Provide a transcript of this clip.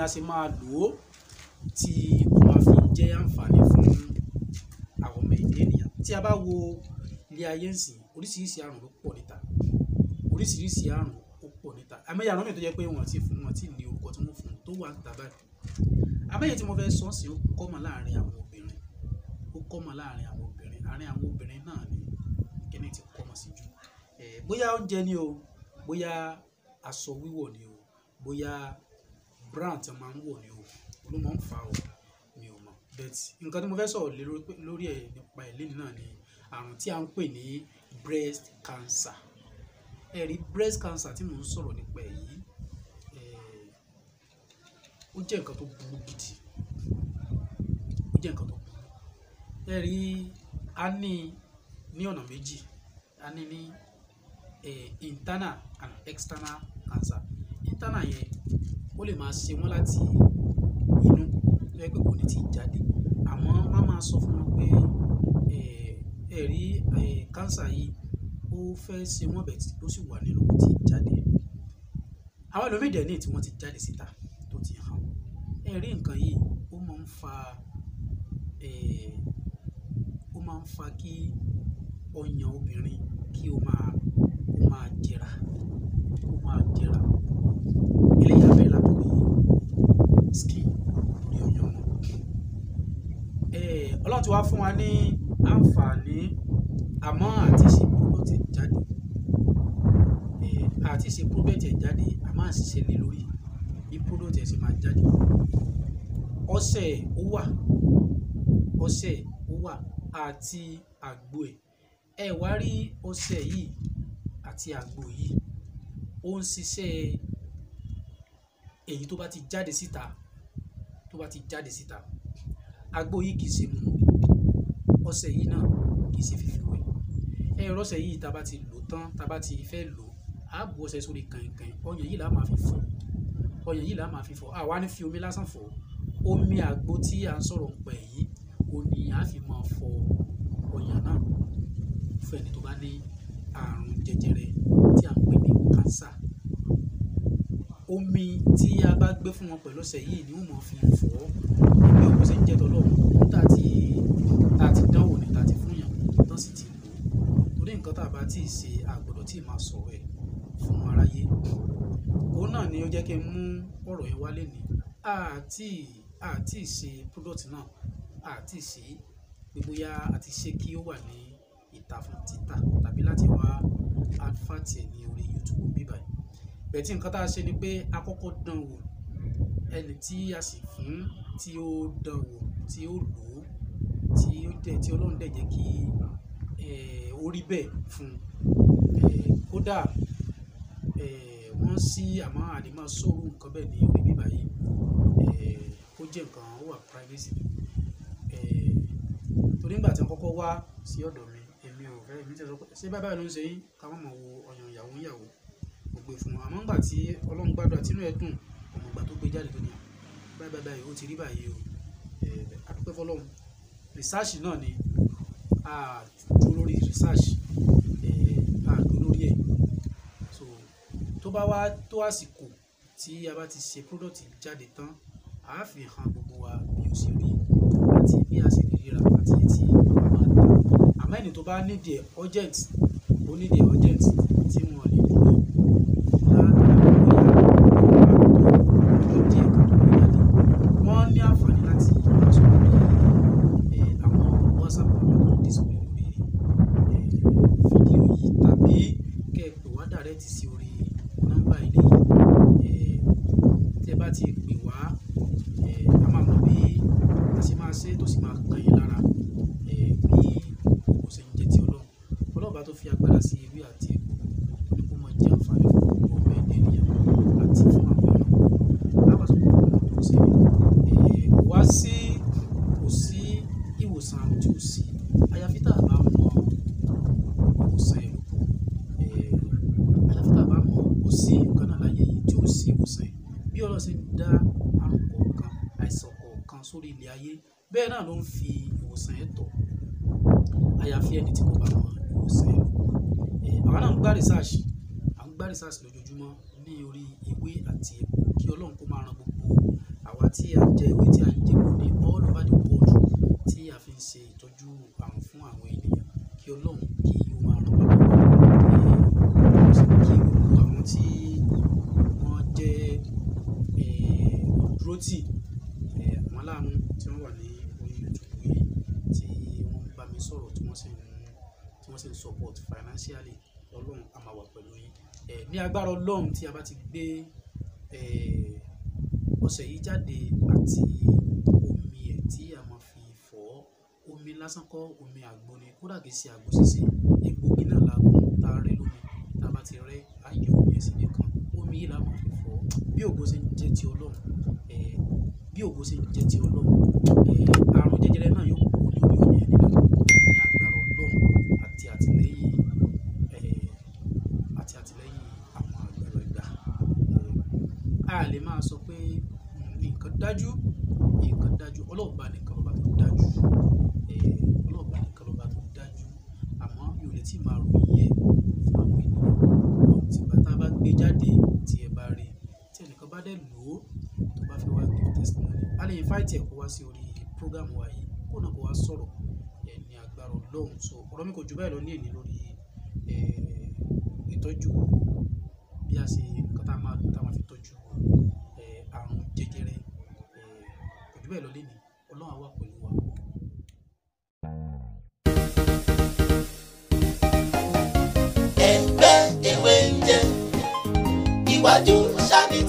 ṣe máa lò ó tí ó máa fi jẹ́ àǹfààní fún àwọn ọmọ èdè ènìyàn tí a bá wo ilé ayé ń sìn oríṣiríṣi àrùn ló pọ̀ níta oríṣiríṣi àrùn ó pọ̀ níta àmẹ́yà àrùn mi tó jẹ́ pé wọ́n ti fún wọn tí ní orúkọ tí wọ́n fún un tó wà níta báyìí àmẹ́yẹ tí mo fẹ́ sọ sí ó kọ́mọ láàrin àwọn obìnrin ó kọ́mọ láàrin àwọn obìnrin àárín àwọn obìnrin náà ni kíní ti kọ́mọ sí jù ẹ̀ bóyá oúnjẹ ni o bóyá aṣọ wíwọ̀ ni o bóyá brand tí wọ́n máa ń wọ̀ ni o ló máa ń fa o mi ò mọ̀ but nǹkan tí mo fẹ́ sọ̀rọ̀ lé lórí- lórí ẹ̀ nípa ẹ̀ lẹ́nu náà ni àrùn tí a ń pè ní breast cancer ẹ rí breast cancer tí mò ń sọ̀rọ̀ nípa ẹ̀ yìí ẹ̀, ó jẹ́ nǹkan tó burú gidi ó jẹ́ nǹkan tó burú ẹ rí a ní ní ọ̀nà méjì a ní ní eh, internal and external cancer internal yẹn ó lè máa ṣe wọ́n láti inú tó yẹ pé kò ní ti jáde àmọ́ má máa sọ fún wọn pé eh, ẹ rí eh, cancer yìí ó fẹ́ ṣe wọ́n bẹ̀ tí ó sì wà nínú kò tí ì jáde àwọn ẹlòmíì dẹ̀ ní tí wọ́n ti jáde síta tó ti hàn ẹ rí nǹkan yìí ó máa ń fa eh, ó máa ń fa kí ọyàn obìnrin kí ó máa ó máa jẹrà ó máa jẹrà eléyìí á bẹ̀rẹ̀ látòrí skin ní ọyàn wọn Eh, ọlọ́run ti wá fún wa ní àǹfààní àmọ́ àti ṣe product ẹ̀ jáde Eh, àti ṣe product ẹ̀ jáde àmọ́ àṣìṣe lé lórí bí product ẹ̀ ṣe máa jáde ọṣẹ ó wà ọṣẹ ó wà àti àgbo ẹ̀ ẹ wá rí ọṣẹ yìí àti àgbo yìí ó ń ṣiṣẹ́ èyí tó bá ti jáde síta tó bá ti jáde síta àgbo yìí kìí ṣe mu ọṣẹ yìí náà kìí ṣe fífi wẹ̀ ẹ rọṣẹ yìí tá a bá ti lò tán tá a bá ti fẹ́ lò á bu ọṣẹ sórí kànkàn ọyàn yìí là á máa fi fọ̀ ọyàn yìí là á máa fi fọ̀ àwa ní fi omi lásán fọ̀ omi àgbo tí à ń sọ̀rọ̀ pẹ̀ yìí ò ní á fi máa fọ ọyàn náà fún ẹni tó bá ní àrùn jẹjẹrẹ tí à ń pè ní cancer omi tí a bá gbé fún wọn pẹ̀lú ọṣẹ yìí ni wọ́n máa fi fọ̀ ọ́ bí òkú ṣe ń jẹ́ tọ́lọ́run tá a ti tá a ti dánwò ní tá a ti fún yàn tán sì ti lò ó torí nǹkan tá a bá tí ì ṣe àgbọ̀dọ̀ tí ì máa sọ̀rọ̀ ẹ̀ fún aráyé òun náà ni ó jẹ́ kí n mú ọ̀rọ̀ yẹn wálé ní àti àti ṣe product náà àti ṣe pé bóyá àti ṣe kí ó wà ní ìta fún títà tàbí láti wá advert ẹ̀ ní orí YouTube bíbáyìí bẹ̀tí nǹkan tá a ṣe ni pé a kọ́kọ́ dán wò ẹni tí a sì fún tí ó dán wò tí ó lò ó tí ó dẹ̀ tí ọlọ́run dẹ̀ jẹ́ kí eh, ó rí bẹ́ẹ̀ fún un Eh, kódà eh, wọ́n sí àmọ́ àdìmọ́ sóòrù nǹkan bẹ́ẹ̀ ní orí bíbá yìí Eh, ó jẹ́ nǹkan ó wà privacy Eh, torí nígbà tí wọ́n kọ́kọ́ wá sí ọ̀dọ̀ mi èmi ò fẹ́ èmi tẹ̀ sọ pé ṣé báyìí báyìí ló ń ṣe yín ká má mọ̀ wo ọyàn ìyàwó ìyàwó mo gbé fún wọn àmọ́ nígbà tí ọlọ́run gbàdúrà tínú ẹ̀ dùn ọmọ ìgbà tó gbé jáde tó ní báyìí báyìí báyìí ó ti rí báyìí o Eh, àdúpẹ́ fọlọ́run research náà ni a dúró lórí research eh, a dúró lórí ẹ̀ so tó bá wá tó àsìkò tí a bá ti ṣe product jáde tán a á fi hàn gbogbo wa bí ó ṣe rí àti bí a ṣe lè ríra àti èyí tí a máa tà àmọ́ ẹni tó bá nídìí ẹ̀ urgent ó nídìí ẹ̀ urgent tí wọ́n lè dúró látara bóyá ọjọ́ díẹ̀ ká tó gbé jáde wọ́n ní àǹfààní láti máa sọ lórí eh, àwọn whatsapp number tó ń display lórí eh, fídíò yìí tàbí kẹ́ ẹ pè wá direct sí orí nọ́mbà ilé yìí eh, tí ẹ bá ti pè wá eh, a máa mọ bí a ṣe máa ṣe tó sì máa kàn yín lára eh, bí kò ṣe ń jẹ́ ti ọlọ́run ọlọ́run bá tó fi agbára sí ewé àti egbò tó ní kó máa jẹ́ àǹfààní fún gbogbo ọmọ ẹ̀dá ènìyàn àti fún àwọn ẹranko lábàṣọ gbogbo ọmọ tó ṣe é wá sí kò sí ìwòsàn àrùn tí ò sí àyàfi tá a bá mọ ìwòsàn ẹ̀ lóko àyàfi tá a bá mọ kò sí nǹkan náà láyé yìí tí ò sí ìwòsàn ẹ̀ bí ọlọ́run ṣe ń dá àrùn kọ̀ọ̀kan àìsàn kọ̀ọ̀kan sórí ilẹ̀ ayé bẹ́ẹ̀ náà ló ń fi ìwòsàn ẹ̀ tọ̀ àyàfi ẹni tí kò bá mọ ìwòsàn ẹ̀ lóko àwa náà ń gbá research à ń gbá research lójoojúmọ́ ní orí ewé àti egbò kí ọlọ́run kó máa ran gbogbo àwa tí a ń jẹ ewé tí a ń jẹ kò ní all over the world tí a fi ń ṣe ìtọ́jú àrùn fún àwọn ènìyàn kí ọlọ́run kí ó máa ràn wá lọ́wọ́ kí gbogbo àwọn tí wọ́n jẹ́ olùdúrótì àwọn aláàánú tí wọ́n wà ní orí YouTube yìí tí wọ́n ń bá mi sọ̀rọ̀ tí wọ́n sì ń tí wọ́n sì ń support financially ọlọ́run a máa wà pẹ̀lú yín ní agbára ọlọ́run tí a bá ti gbé ọṣẹ yìí jáde àti omi ẹ̀ tí a máa fi fọ̀ ọ́ omi lásán kọ́ omi àgbo ni kódà kìí ṣe àgbo ṣíṣe egbògi náà la gùn tá a rẹ́ lómi tá a bá ti rẹ́ á yọ omi ẹ̀ sí nìkan omi yìí la máa fi fọ̀ ọ́ bí ògo ṣe ń jẹ́ ti ọlọ́run bí ògo ṣe ń jẹ́ ti ọlọ́run àrùn jẹjẹrẹ náà yóò kú lórí omi ẹ̀ nínú ní agbára ọlọ́run àti àtìlẹ́yìn àti àtìlẹ́yìn àwọn àgbàlagbà a lè máa sọ pé nǹkan dájú nǹkan dájú ọlọ́ọ̀bá nìkan lọ́ba tó dájú ọlọ́ọ̀bá nìkan lọ́ba tó dájú àmọ́ mi ò lè tí máa ròyìn ẹ̀ fún àwọn ènìyàn tìgbà tá a bá gbé jáde tí ẹ bá rí tí ẹnìkan bá dẹ̀ lò ó tó bá fẹ́ wá give testimony a lè invite ẹ̀ kó wá sí orí program wa yìí kó náà kó wá sọ̀rọ̀ ẹ̀ ní agbára ọlọ́run so ọ̀rọ̀ mi kò jù báyìí lọ ní èní lórí ìtọ́jú bí a ṣe nǹkan tá a máa lò tá a máa fi tọ́jú àrùn jẹjẹrẹ kò jù bẹ́ẹ̀ lọ lé ní ọlọ́run á wà pẹ̀lú wa. ẹgbẹ́ ewé ń jẹ iwájú sani